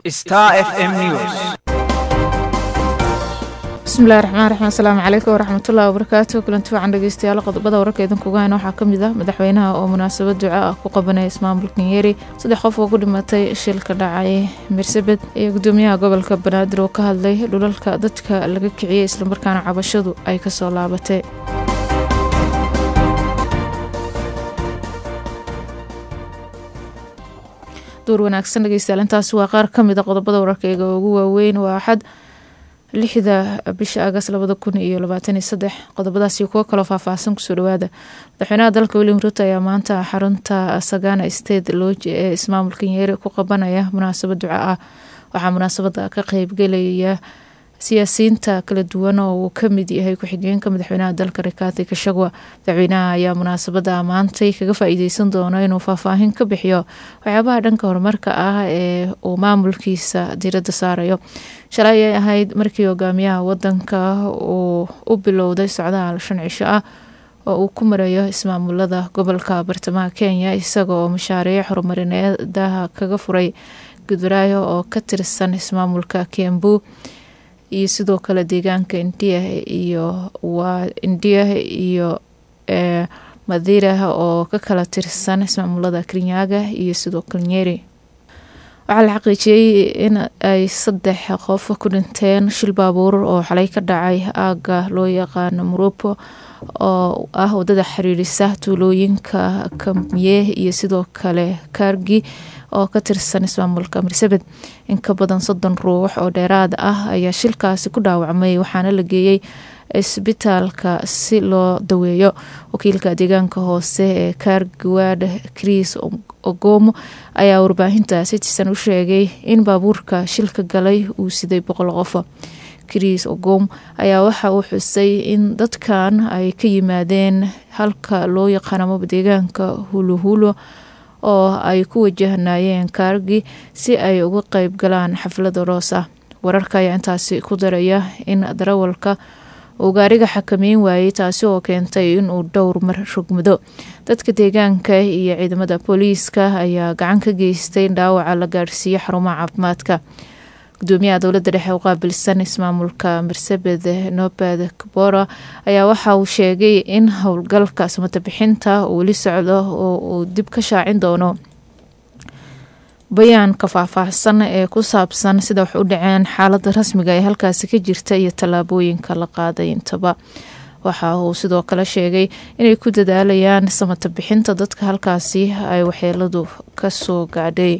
Star FM News. bismillahi raxmaan raxiim asalaamu calaykum waraxmatullahi wabarakaatu kulanti wacan dhegeystayaal qodobada wararka idinkuga hayna waxaa ka mid ah madaxweynaha oo munaasabad duco ah ku qabanaya ismaamulka nyeri saddex qof oo ku dhimatay shilka dhacay mirsabed iyo gudoomiyaha gobolka banaadir oo ka hadlay dhulalka dadka laga kiciyey islamarkaana cabashadu ay kasoo laabatay duur wanaagsan dhegeystayaal intaasi waa qaar kamid a qodobada wararkayga ugu waaweyn waa axad lixda bisha agas labada kun iyo labaatan iyo saddex qodobadaasi kuwo kaloo faahfaahsan kusoo dhawaada madaxweynaha dalka william ruto ayaa maanta xarunta sagana state lodge ee ismaamulka nyeri ku qabanaya munaasabad duco ah waxaa munaasabada ka qeybgelaya siyaasiyiinta kala duwan oo uu kamid yahay ku-xigeenka madaxweynaha dalka rikaati kashagwa madaxweynaha ayaa munaasabada maantay kaga faa-iideysan doono inuu faahfaahin ka bixiyo waxyaabaha dhanka horumarka ah ee uu maamulkiisa diirada saarayo shalay ay ahayd markii hogaamiyaha wadanka uu u bilowday socdaal shan cisho ah oo uu ku marayo ismaamulada gobolka bartamaha kenya isaga oo mashaariic horumarineedaha kaga furay gudbaraayo oo ka tirsan ismaamulka kiambu iyo sidoo kale deegaanka indiya iyo waa indiya iyo e madira oo ka kala tirsan ismaamulada kirinyaga iyo sidoo kale nyeri waxaa la xaqiijiyey in ay saddex qof ku dhinteen shil baabuur oo xalay ka dhacay aaga loo yaqaano murupo oo ah wadada xiriirisa tuulooyinka kamye iyo sidoo kale kaargi oo ka tirsan ismaamulka mirsabed in ka badan soddon ruux oo dheeraad ah ayaa shilkaasi ku dhaawacmay waxaana la geeyey isbitaalka si loo daweeyo wakiilka deegaanka hoose ee kaargiwaad chris ogomo ayaa warbaahinta citizen u sheegay in baabuurka shilka galay uu siday boqol qof chris ogom ayaa waxa uu xusay in dadkan ay ka yimaadeen halka loo yaqaanamo deegaanka huluhulo oo ay ku wajahnayeen kaargi si ay uga qeyb galaan xaflada roos ah wararka ayaa intaasi ku daraya in darawalka uu gaariga xakameyn waayey taasi oo keentay inuu dhowr mar rogmado dadka deegaanka iyo ciidamada booliiska ayaa gacan ka geystay in dhaawaca la gaadhsiiyo xarumaha caafimaadka gudoomiyaha dowladda dhexe u qaabilsan ismaamulka marsabed nobed kabora ayaa waxa uu sheegay in howlgalka samata bixinta uu weli socdo oo uu dib ka shaacin doono bayaanka faahfaahsan ee ku saabsan sida wax u dhaceen xaalada rasmiga ee halkaasi ka jirta iyo tallaabooyinka la qaaday intaba waxa uu sidoo kale sheegay inay ku dadaalayaan samata bixinta dadka halkaasi ay waxyeeladu kasoo gaadhay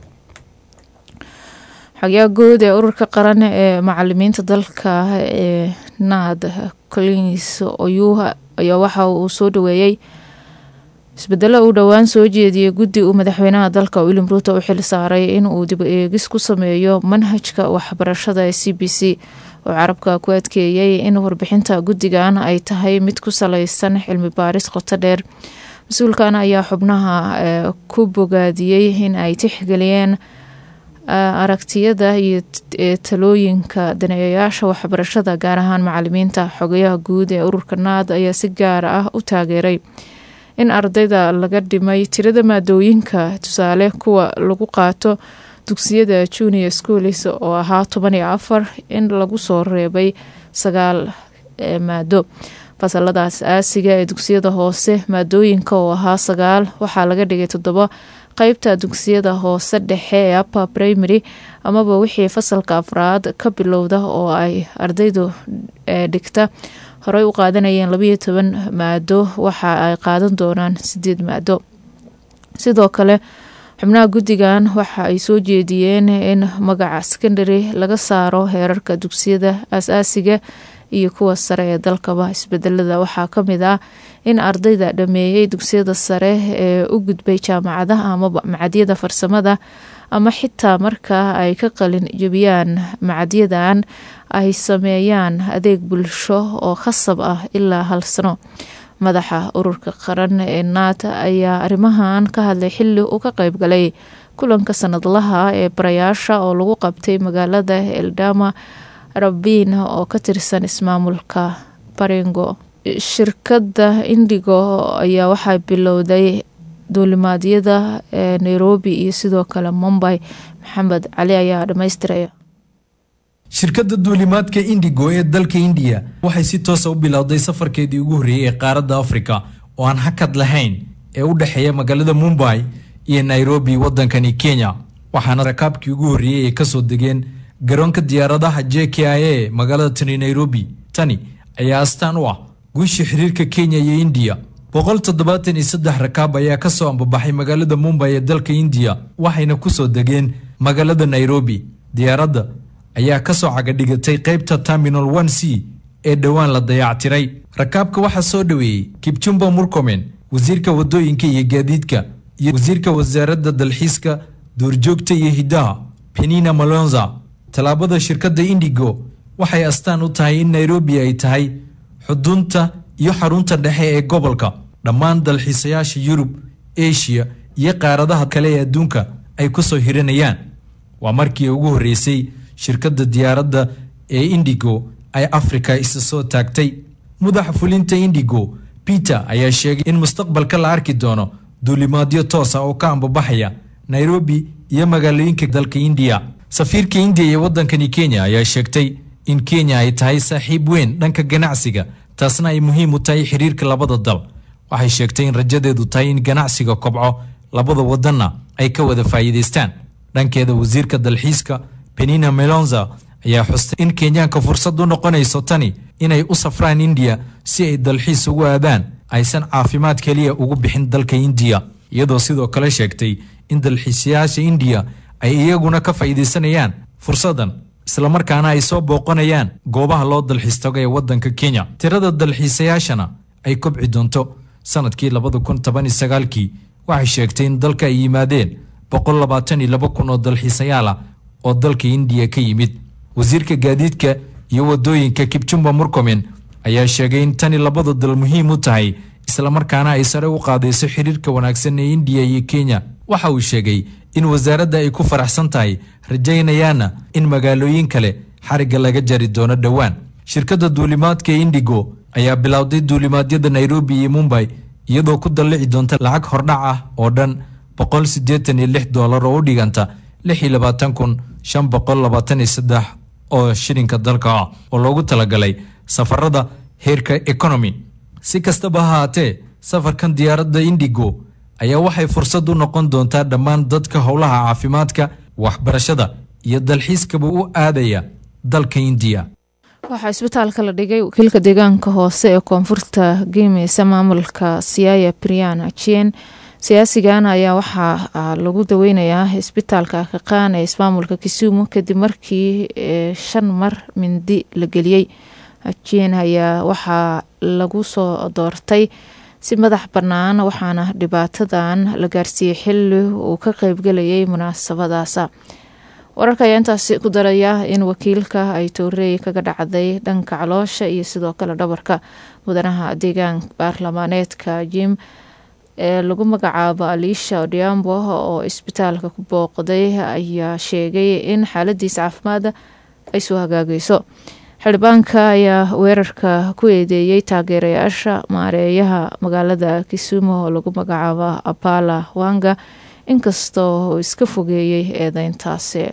xogyaa guud ee ururka qaran ee macalimiinta dalka ee nad collins oyuha ayaa waxa uu soo dhaweeyey isbedelo uu dhowaan soo jeediyey guddi uu madaxweynaha dalka william ruuto u xil saaray in uu dib eegis ku sameeyo manhajka waxbarashada ee c b c oo carabka ku adkeeyey in warbixinta guddigan ay tahay mid ku saleysan cilmi baaris qoto dheer mas-uulkan ayaa xubnaha ku bogaadiyey in ay tixgeliyeen aragtiyada iyo talooyinka daneeyayaasha waxbarashada gaar ahaan macalimiinta xogayaha guud ee ururka naad ayaa si gaar ah u taageeray in ardayda laga dhimay tirada maadooyinka tusaale kuwa lagu qaato dugsiyada junior schools oo ahaa toban iyo afar in lagu soo reebay sagaal maado fasaladaas aasiga ee dugsiyada hoose maadooyinka oo ahaa sagaal waxaa laga dhigay toddoba qeybta dugsiyada hoose dhexe ee upper primary amaba wixii fasalka afraad ka bilowda oo ay ardaydu dhigta horey u qaadanayeen labayo toban maado waxa ay qaadan doonaan sideed maado sidoo kale xubnaha guddigan waxa ay soo jeediyeen in magaca secondary laga saaro heerarka dugsiyada aas-aasiga iyo kuwa sare ee dalkaba isbedelada waxaa kamid ah in ardayda dhameeyey dugsiyada sare ee u gudbay jaamacadaha amaba macadyada farsamada ama xitaa markaa ay ka qalin jebiyaan macadyadan ay sameeyaan adeeg bulsho oo khasab ah ilaa hal sano madaxa ururka qaran ee naata ayaa arrimahan ka hadlay xili uu ka qeyb galay kulanka sanadlaha ee barayaasha oo lagu qabtay magaalada eldama rabiin oo ka tirsan ismaamulka baringo shirkadda indigo ayaa waxaa bilowday duulimaadyada ee nairobi iyo sidoo kale mumbay maxamed cali ayaa dhammaystiraya shirkadda duulimaadka indigo ee dalka indiya waxay si toosa u bilowday safarkeedii ugu horreeyey ee qaaradda afrika oo aan hakad lahayn ee u dhexeeya magaalada mumbay iyo nairobi waddankani kenya waxaana rakaabkii ugu horreeyey ay kasoo degeen garoonka diyaaradaha j k i a magaalada tani nairobi tani ayaa astaan u ah guusha xiriirka kenya iyo indiya boqol toddobaatan iyo saddex rakaab ayaa kasoo ambabaxay magaalada mumbay ee dalka indiya waxayna kusoo degeen magaalada nairobi diyaaradda ayaa kasoo cagadhigatay qaybta terminal one c ee dhowaan la dayactiray rakaabka waxaa soo dhoweeyey kibjumba murkomen wasiirka wadooyinka iyo gaadiidka iyo wasiirka wasaaradda dalxiiska duurjoogta iyo hiddaha penina malonza tallaabada shirkadda indigo waxay astaan u tahay in nairobi ay tahay xudunta iyo xarunta dhexe ee gobolka dhammaan dalxiisayaasha yurub eshiya iyo qaaradaha kale ee adduunka ay kusoo hiranayaan waa markii ugu horreysay shirkadda diyaaradda ee indigo ay afrika isa soo taagtay madaxa fulinta indigo peter ayaa sheegay in mustaqbalka la arki doono duulimaadyo toosa oo ka ambabaxaya nairobi iyo magaalooyinka dalka indiya safiirka indiya ee waddankani kenya ayaa sheegtay in kenya ay tahay saaxiib weyn dhanka ganacsiga taasna ay muhiim u tahay xiriirka labada dal waxay sheegtay in rajadeedu tahay in ganacsiga kobco labada wadanna ay ka wada faa'iidaystaan dhankeeda wasiirka dalxiiska penina melonza ayaa xustay in kenyaanka fursad u noqonayso tani inay u safraan indiya si ay dalxiis ugu aadaan aysan caafimaad keliya ugu bixin dalka indiya iyadoo sidoo kale sheegtay in dalxiisayaasha indiya ay iyaguna ka faa'iidaysanayaan fursaddan islamarkaana ay soo booqanayaan goobaha loo dalxiis tago ee waddanka kenya tirada dalxiisayaashana ay kobci doonto sanadkii labada kun toban iyo sagaalkii waxay sheegtay in dalka ay yimaadeen boqol labaatan iyo laba kun oo dalxiisayaal ah oo dalka indiya ka yimid wasiirka gaadiidka iyo wadooyinka kibjumba murkomen ayaa sheegay in tani labada dal muhiim u tahay islamarkaana ay sare u qaadayso xiriirka wanaagsan ee indiya iyo kenya waxa uu sheegay in wasaaradda ay ku faraxsan tahay rajaynayaanna in magaalooyin kale xarigga laga jari doono dhowaan shirkadda duulimaadka indigo ayaa bilowday duulimaadyada nairobi iyo mumbay iyadoo ku dallici doonta lacag hordhac ah oo dhan boqol siddeetan iyo lix doolar oo u dhiganta lix iyo labaatan kun shan boqol labaatan iyo saddex oo shilinka dalka ah oo loogu talagalay safarada heerka economy si kastaba ha haatee safarkan diyaaradda indigo ayaa waxay fursad u noqon doontaa dhammaan dadka howlaha caafimaadka waxbarashada iyo dalxiiskaba u aadaya dalka indiya waxaa isbitaalka la dhigay wakiilka deegaanka hoose ee koonfurta geemeysa maamulka siyaaya brian jien siyaasigan ayaa waxaa lagu daweynayaa isbitaalka kaqaan ee ismaamulka kisumu kadib markii shan mar mindi la geliyey jien ayaa waxaa lagu soo doortay si madax bannaan waxaana dhibaatadan la gaarsiiyey xili uu ka qeybgelayay munaasabadaasa wararka ayaa intaasi ku daraya in wakiilka ay towrey kaga dhacday dhanka caloosha iyo sidoo kale dhabarka mudanaha deegaan baarlamaaneedka jim ee lagu magacaabo aliisha odiambo oo isbitaalka ku booqday ayaa sheegay in xaaladiisa caafimaada ay soo hagaagayso xildhibaanka ayaa weerarka ku eedeeyey taageerayaasha maareeyaha magaalada kisumu oo lagu magacaabo abala wanga inkastoo uu iska fogeeyey eedeyntaasi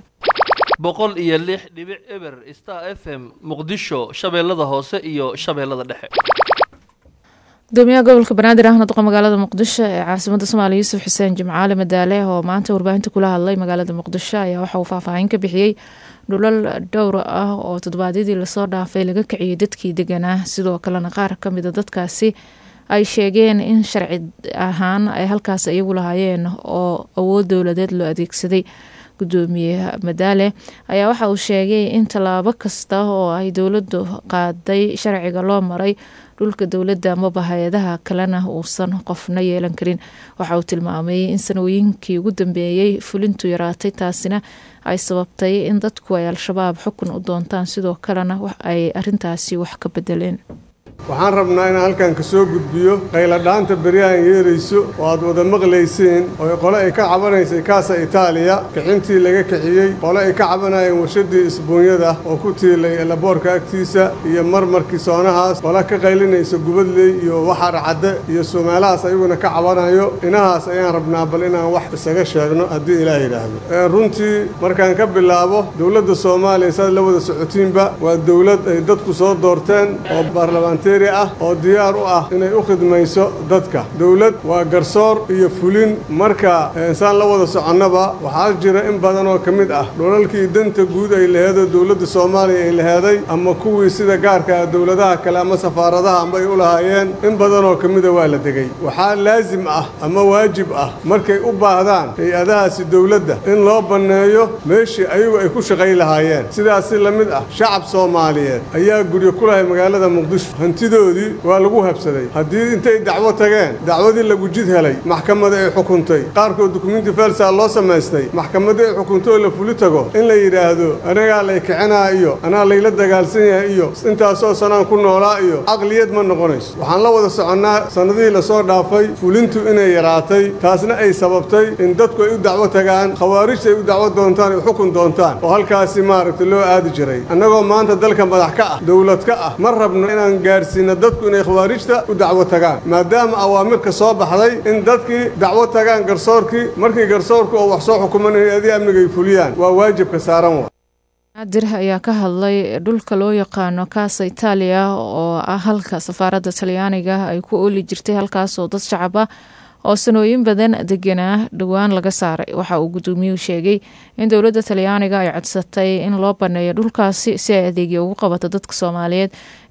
boqol iyo lix dhibic eber star f m muqdisho shabeellada hoose iyo shabeellada dhexe gudoomiyaha gobolka banaadir ahna duqa magaalada muqdisho ee caasimada soomaaliya yuusuf xuseen jimcaale madaale oo maanta warbaahinta kula hadlay magaalada muqdisho ayaa waxa uu faahfaahin ka bixiyey dhulal dhowr ah oo toddobaadyadii lasoo dhaafay laga kiciyey dadkii deganaa sidoo kalena qaar ka mida dadkaasi ay sheegeen in sharci ahaan ay halkaas iyagu lahaayeen oo awood dowladeed loo adeegsaday gudoomiye madaale ayaa waxa uu sheegay in tallaabo kasta oo ay dowladdu qaaday sharciga loo maray dhulka dowladda amaba hay-adaha kalena uusan qofna yeelan karin waxa uu tilmaamay in sanooyinkii ugu dambeeyey fulintu yaraatay taasina ay sababtay in dadku ay al-shabaab xukun u doontaan sidoo kalena ay arintaasi wax ka bedeleen waxaan rabnaa inaan halkan ka soo gudbiyo qayladhaanta beryahan yeerayso oo aad wada maqlayseen oo qole ay ka cabanaysay kaasa itaaliya kicintii laga kiciyey qole ay ka cabanayeen warshadii isbuunyada oo ku tiilay laboorka agtiisa iyo marmarkii soonahaas qole ka qaylinaysa gubadley iyo waxar cadde iyo sumeelahaas ayaguna ka cabanayo inahaas ayaan rabnaa bal inaan wax isaga sheegno haddii ilaah yidhaahdo runtii markaan ka bilaabo dowladda soomaaliya saad la wada socotiinba waa dowlad ay dadku soo doorteen oo baarlamaanteeri ah oo diyaar u ah inay u khidmayso dadka dowlad waa garsoor iyo fulin marka insaan la wada soconnaba waxaa jira in badan oo ka mid ah dholalkii danta guud ay laheedoo dowladda soomaaliya ay laheeday ama kuwii sida gaarka ah dowladaha kale ama safaaradaha amba ay u lahaayeen in badan oo ka mida waa la degay waxaa laasim ah ama waajib ah markay u baahdaan hay-adahaasi dowladda in loo banneeyo meeshii ayagu ay ku shaqay lahaayeen sidaasi la mid ah shacab soomaaliyeed ayaa guryo ku lahay magaalada muqdisho hantidoodii waa lagu habsaday haddii intay dacwo tageen dacwadii lagu jid helay maxkamada ay xukuntay qaarkood dukumenti felsaa loo samaystay maxkamadii ay xukuntay oo la fuli tago in la yidhaahdo anagaa lay kicinaa iyo anaa layla dagaalsan yahay iyo intaasoo sanaan ku noolaa iyo caqliyad ma noqonayso waxaan la wada soconnaa sannadihii lasoo dhaafay fulintu inay yaraatay taasna ay sababtay in dadku ay u dacwo tagaan khawaarijta ay u dacwo doontaan ay xukun doontaan oo halkaasi maaragtay loo aadi jiray annagoo maanta dalka madax ka ah dowlad ka ah ma rabno inaan gaadhsiinno dadku inay khawaarijta u dacwo tagaan maadaama awaamirka soo baxday in dadkii dacwo tagaan garsoorkii markii garsoorku oo wax soo xukuman hay-adii amniga ay fuliyaan waa waajibka saaran wa naadir ayaa ka hadlay dhulka loo yaqaano kaasa itaaliya oo ah halka safaaradda talyaaniga ay ku ooli jirtay halkaasoo dad shacab ah oo sanooyin badan deganaa dhowaan laga saaray waxa uu gudoomiyuhu sheegay in dowladda talyaaniga ay codsatay in loo baneeyo dhulkaasi si ay adeegyo ugu qabato dadka soomaaliyeed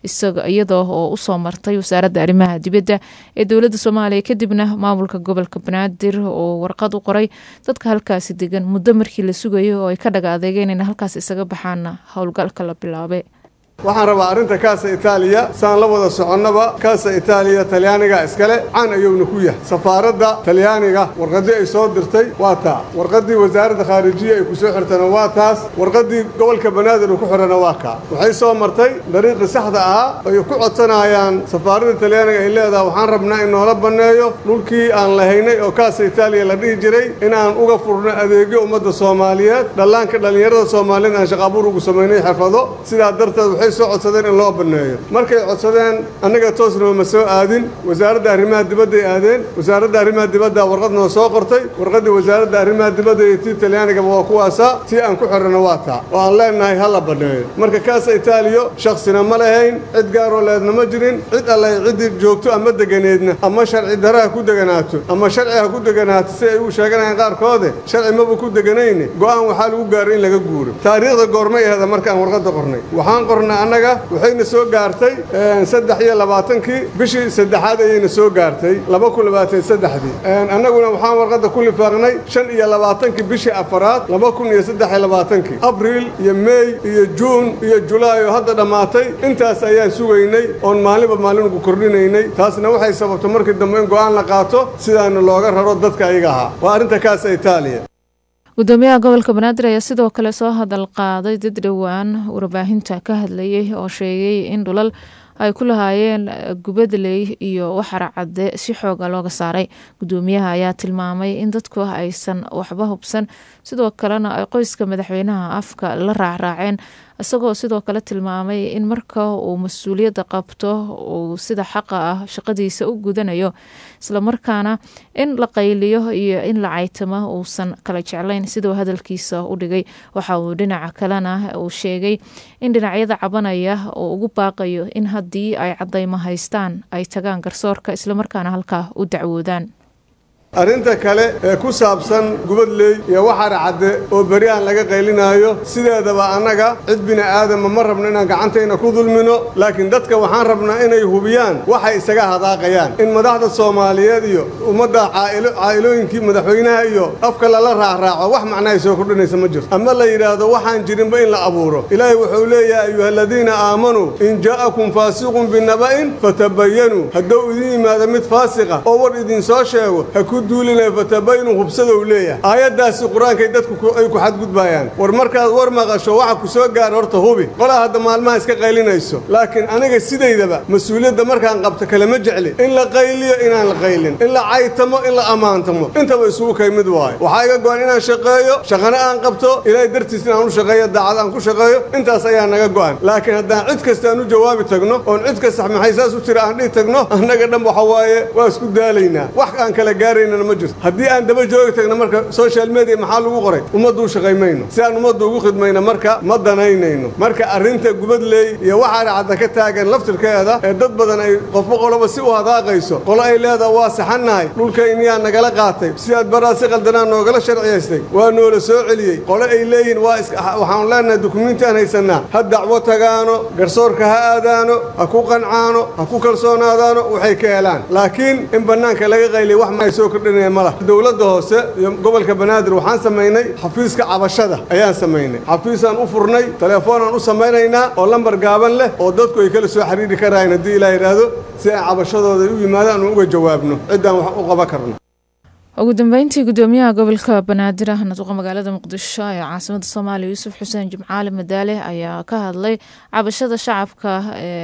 iyadoo oo usoo martay wasaaradda arrimaha dibadda ee dowladda soomaaliya kadibna maamulka gobolka banaadir oo warqad u qoray dadka halkaasi degan muddo markii la sugayo oo ay ka dhaga adeegeen in halkaas isaga baxaana howlgalka la bilaabay waxaan rabaa arrinta kaasa itaaliya saan la wada soconnaba kaasa itaaliya talyaaniga iskale caan ayuuna ku yahay safaaradda talyaaniga warqaddii ay soo dirtay waa taa warqaddii wasaaradda khaarijiya ay ku soo xirtana waa taas warqaddii gobolka banaadir uu ku xidhana waa kaa waxay soo martay dariiqii saxda ahaa ay ku codsanayaan safaaradda talyaaniga ay leedahay waxaan rabnaa in noola banneeyo dhulkii aan lahaynay oo kaasa itaaliya la dhihi jiray inaan uga furno adeegyo ummadda soomaaliyeed dhallaanka dhallinyarada soomaaliyeed aan shaqaabuur ugu samaynay xirfado sidaa darteed waxay soo codsadeen in loo banneeyo markay codsadeen annaga toosnaba ma soo aadin wasaaradda arrimaha dibadday aadeen wasaaradda arrimaha dibadda warqad noo soo qortay warqaddii wasaaradda arrimaha dibadda iyo tii talyaanigaba waa kuwaasaa tii aan ku xidhana waa taa oo aan leenahay ha la banneeyo marka kaasa itaaliyo shaksina ma lahayn cid gaaroo leedna ma jirin cid allay ciddii joogto ama deganeedna ama sharci dara ha ku deganaato ama sharci ha ku deganaato si ay u sheeganayaan qaarkoode sharci maba ku deganayne go'aan waxaa lagu gaaray in laga guuro taariikhda goormay ahda markaan warqadda qornay waxaan qornay annaga waxayna soo gaartay saddex iyo labaatankii bishii saddexaad ayayna soo gaartay laba kun labaatan saddexdii annaguna waxaan warqadda ku lifaaqnay shan iyo labaatankii bishii afaraad laba kun iyo saddex iyo labaatankii abriil iyo meey iyo juun iyo julaay oo hadda dhammaatay intaas ayaan sugaynay oon maalinba maalin ugu kordhinaynay taasna waxay sababtay markii dambe in go'aan la qaato sidaana looga raro dadka ayaga ahaa waa arrinta kaasa itaaliya gudoomiyaha gobolka banaadir ayaa sidoo kale soo hadal qaaday dad dhowaan warbaahinta ka hadlayay oo sheegay in dhulal ay ku lahaayeen gubadley iyo waxar cadde si xooga looga saaray gudoomiyaha ayaa tilmaamay in dadku aysan waxba hubsan sidoo kalena ay qoyska madaxweynaha afka la raacraaceen isagoo sidoo kale tilmaamay in marka uu mas-uuliyadda qabto uu sida xaqa ah shaqadiisa u gudanayo islamarkaana in la qayliyo iyo in la caytamo uusan kala jeclayn siduu hadalkiisa u dhigay waxa uu dhinaca kalena uu sheegay in dhinacyada cabanaya uu ugu baaqayo in haddii ay cadaymo haystaan ay tagaan garsoorka islamarkaana halkaa u dacwoodaan arrinta kale ee ku saabsan gubadley iyo waxar cadde oo beri aan laga qaylinaayo sideedaba annaga cid bini aadama ma rabno inaan gacantayna ku dulmino laakiin dadka waxaan rabnaa inay hubiyaan waxay isaga hadaaqayaan in madaxda soomaaliyeed iyo ummadda caa'ilooyinkii madaxweynaha iyo afka lala raacraaco wax macnahay soo kordhinaysa ma jirto ama la yidhaahdo waxaan jirinba in la abuuro ilaahay wuxuu leeyahay ayuha aladiina aamanuu in jaa'akum faasiqun binaba'in fatabayanuu hadduu idin yimaado mid faasiqa oo war idinsoo sheego ha ku duulinayo fatabaynu hubsadow leeyahay aayaddaasi qur-aankay dadku ay ku xadgudbayaan war markaad war maqasho waxa ku soo gaara horta hubi qolaa hadda maalmaha iska qaylinayso laakiin aniga sidaydaba mas-uuliyadda markaan qabto kalama jecli in la qayliyo inaan la qaylin in la caytamo in la ammaantamo intaba isugu kay mid waayo waxaa iga go-an inaan shaqeeyo shaqana aan qabto ilaahay dartiis inaan u shaqeeyo daacad aan ku shaqeeyo intaas ayaa naga go-an laakiin haddaan cid kasta aan u jawaabi tagno oon cid kasta maxay saas u tira aan dhihi tagno annaga dhan waxa waaye waa isku daalaynaa wax aan kala gaaraynana ma jirto haddii aan daba joogi tagno marka social media maxaa lagu qoray ummaddu u shaqaymayno si aan ummaddu ugu khidmayno marka ma danaynayno marka arrinta gubadley iyo waxaa dhacda ka taagan laftirkeeda ee dad badan ay qofba qoloba si u hadaaqayso qolo ay leedaha waa saxannahay dhulkayniyaa nagala qaatay sidaad baraa si qaldanaa noogala sharciyaystay waa noola soo celiyey qolo ay leeyihiin waa waxaanu leenahay dukumiinti aan haysannaa ha dacwo tagaano garsoorka ha aadaano ha ku qancaano ha ku kalsoonaadaano waxay ka helaan laakiin in bannaanka laga qayliya wax ma ay soo kordhinaya ma lah dowladda hoose iyo gobolka banaadir waxaan samaynay xafiiska cabashada ayaan samaynay xafiisaan u furnay telefoonaan u samaynaynaa oo lambar gaaban leh oo dadku ay kala soo xiriiri karaayan haddii ilaa yidhaahdo si ay cabashadooda u yimaadaan aan uga jawaabno ciddaan wax u qaban karno ugu dambeyntii gudoomiyaha gobolka banaadir ahna duqa magaalada muqdisho ee caasimada soomaaliya yuusuf xuseen jimcaali madaale ayaa ka hadlay cabashada shacabka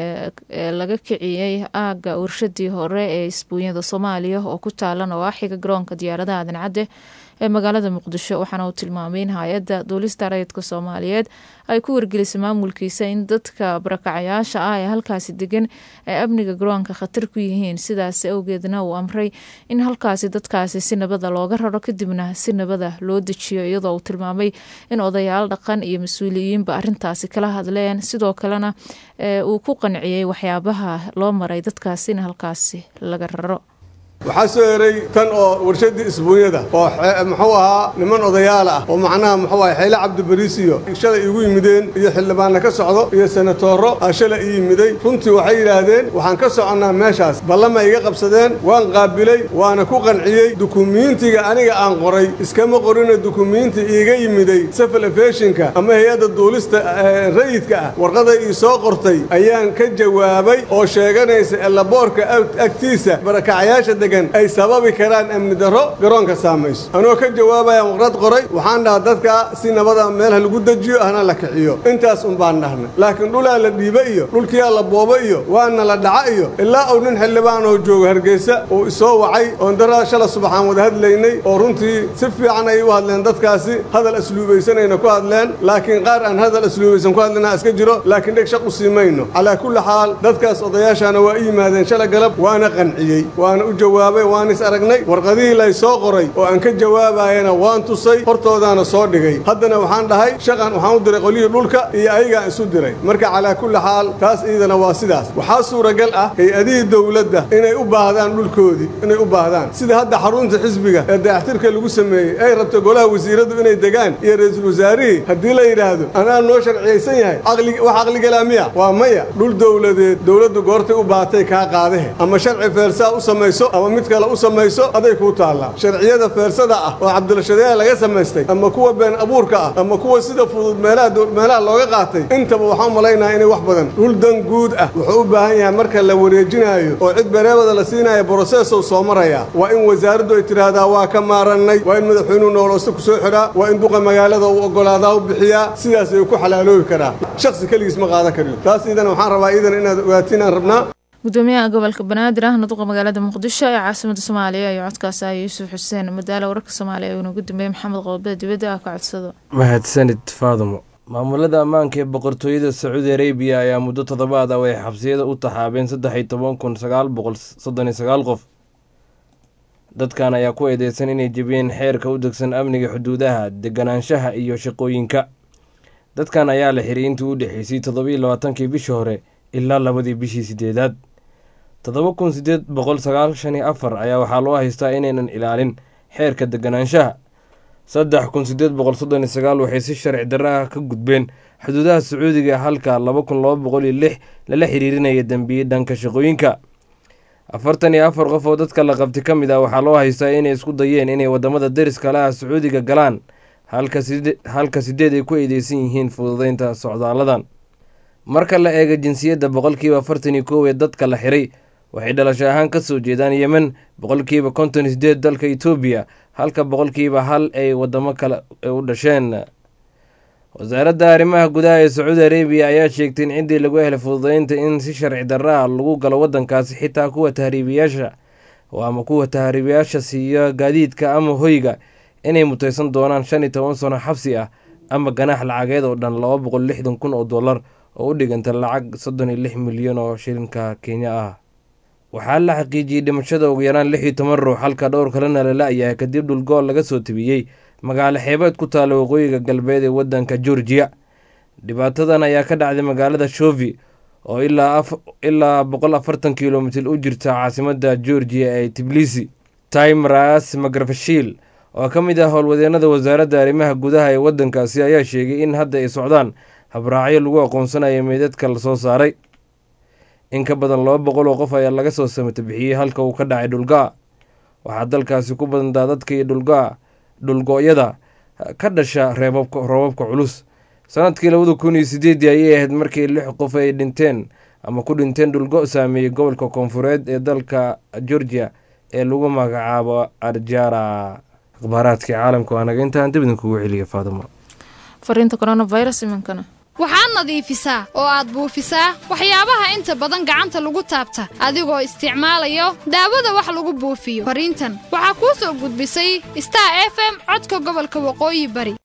ee laga kiciyey aaga warshadii hore ee isbuunyada soomaaliya oo ku taala nawaaxiga garoonka diyaaradaha dancadde ee magaalada muqdisho waxaana uu tilmaamay in hay-adda duulista rayidka soomaaliyeed ay ku wargelisay maamulkiisa in dadka barakacayaasha ah ee halkaasi degan ay amniga garoonka khatar ku yihiin sidaas awgeedna uu amray in halkaasi dadkaasi si nabada looga raro kadibna si nabada loo dejiyo iyadoo uu tilmaamay in odayaal dhaqan iyo mas-uuliyiinba arintaasi kala hadleen sidoo kalena uu ku qanciyey waxyaabaha loo maray dadkaasi in halkaasi laga raro waxaa soo eray tan oo warshaddii isbuunyada oo muxuu ahaa niman odayaal ah oo macnaha muxuu aha xeyle cabdibariis iyo shalay igu yimideen iyo xildhibaanna ka socdo iyo senatooro aa shalay ii yimiday runtii waxay yidhaahdeen waxaan ka soconnaa meeshaas ballama iga qabsadeen waan qaabilay waana ku qanciyey dukumiintiga aniga aan qoray iskama qorina dukumiinti iiga yimiday safal efeshinka ama hay-adda duulista rayidka ah warqaday ii soo qortay ayaan ka jawaabay oo sheeganaysa elaboorka agtiisa barakacayaasha ay sababi karaan amni darro garoonka saamayso anoo ka jawaabayaan waqrad qoray waxaan dhahaa dadka si nabada meelha lagu dejiyo hana la kiciyo intaas un baan dhahnay laakiin dhulaa la dhiiba iyo dhulkiyaa la boobo iyo waana la dhaca iyo ilaa uu nin xildhibaan oo jooga hargeysa uu isoo wacay oon daraa shala subaxaan wada hadlaynay oo runtii si fiican ay u hadleen dadkaasi hadal asluubaysanayna ku hadleen laakiin qaar aan hadal asluubaysan ku hadlina iska jiro laakiin dheg shaq u sii mayno calaa kulli xaal dadkaas odayaashaana waa i yimaadeen shala galab waana qanciyey waana u jawaabay waan is aragnay warqadihii lay soo qoray oo aan ka jawaabayana waan tusay hortoodaana soo dhigay haddana waxaan dhahay shaqan waxaan u diray qolyihii dhulka iyo ayagaan isu diray marka calaa kulli xaal taas iidana waa sidaas waxaa suuragal ah hay-adihii dowladda inay u baahdaan dhulkoodii inay u baahdaan sida hadda xarunta xisbiga ee dayaxtirka lagu sameeyey ay rabto golaha wasiiradu inay degaan iyo ra-iisul wasaarihii haddii la yidhaahdo anaa noo sharciyaysan yahay wax caqligalaa miya waa maya dhul dowladeed dowladdu goortay u baatay kaa qaadahe ama sharci feersaa u samayso ama mid kale u samayso aday kuu taallaa sharciyada feersada ah oo cabdilashadeeya laga samaystay ama kuwa been abuurka ah ama kuwa sida fudud meelaha looga qaatay intaba waxaan malaynaha inay wax badan dhul dan guud ah wuxuu u baahan yahay marka la wareejinaayo oo cid bereebada la siinaayo brosesow soo maraya waa in wasaaraddu ay tidhaahdaa waa ka maarannay waa in madaxweynuhu nooloosta ku soo xidhaa waa in duqa magaalada uu oggolaadaa u bixiyaa sidaas ay ku xalaaloobi karaa shaksi keligiis ma qaadan kariyo taas iidan waxaan rabaa iidan inaad ogaatiin aan rabnaa gudoomiyaha gobolka banaadir ahna duqa magaalada muqdisho ee caasimada soomaaliya iyo codkaas ah yuusuf xuseen madaala wararka soomaaliya uuna gudoomiye maxamed qoobada dibadda ah ka codsado mahadsanid faadumo maamulada ammaanka ee boqortooyada sacuudi arabiya ayaa muddo toddobaad ah waxay xabsiyada u taxaabeen saddex iyo toban kun sagaal boqol soddon iyo sagaal qof dadkan ayaa ku eedeysan inay jebiyeen xeerka u degsan amniga xuduudaha deganaanshaha iyo shaqooyinka dadkan ayaa la xiray intii u dhexeysay toddobiiyo labaatankii bishii hore ilaa labadii bishii sideedaad toddoba kun sideed boqol sagaashan iyo afar ayaa waxaa loo haystaa inaynan ilaalin xeerka deganaanshaha saddex kun sideed boqol soddon iyo sagaal waxay si sharci darra ka gudbeen xuduudaha sacuudiga halka laba kun laba boqol iyo lix lala xiriirinaya dembiye dhanka shaqooyinka afartan iyo afar qof oo dadka la qabti ka mid ah waxaa loo haystaa inay isku dayeen inay wadamada deriska laha sacuudiga galaan halka sideed ay ku eedeysan yihiin fududeynta socdaaladan marka la eega jinsiyadda boqolkiiba afartan iyo koow ee dadka la xiray waxay dhalasho ahaan ka soo jeedaan yemen boqolkiiba konton iyo sideed dalka etoobiya halka boqolkiiba hal ay wadamo kale u dhasheen wasaaradda arrimaha gudaha ee sacuudi arabiya ayaa sheegtay in ciddii lagu helay fududeynta in si sharci darra ah lagu galo waddankaasi xitaa kuwa tahriibiyaasha ama kuwa tahriibiyaasha siiya gaadiidka ama hoyga inay mutaysan doonaan shan iyo toban sano xabsi ah ama ganaax lacageed oo dhan laba boqol lixdan kun oo dollar oo u dhiganta lacag soddon iyo lix milyan oo shilinka kenya ah waxaa la xaqiijiyey dhimashada ugu yaraan lix iyo toban ruux halka dhowr kalena la la-yahay kadib dhulgool laga soo tebiyey magaalo xeebeed ku taalla waqooyiga galbeed ee waddanka georgiya dhibaatadan ayaa ka dhacday magaalada shovi oo ilaa boqol afartan kilomitir u jirta caasimadda georgiya ee tiblisi timras magrafashiil oo ka mid ah howlwadeenada wasaaradda arrimaha gudaha ee waddankaasi ayaa sheegay in hadda ay socdaan habraacyo lagu aqoonsanayo meydadka lasoo saaray in ka badan laba boqol oo qof ayaa laga soo samata bixiyey halka uu ka dhacay dhulgaa waxaa dalkaasi ku badan daadadka iyo dhulgaa dhulgo-yada ka dhasha reebabka roobabka culus sanadkii labada kun iyo sideedii ayay ahayd markii lix qof ay dhinteen ama ku dhinteen dhulgo saameeyey gobolka koonfureed ee dalka georgia ee lagu magacaabo arjara akhbaaraadkii caalamka waa naga intaan dib idinkugu celiya faadimo fariinta coronavirus iminkana waxaad nadiifisaa oo aad buufisaa waxyaabaha inta badan gacanta lagu taabta adigoo isticmaalayo daawada wax lagu buufiyo fariintan waxaa kuu soo gudbisay star f m codka gobolka waqooyi bari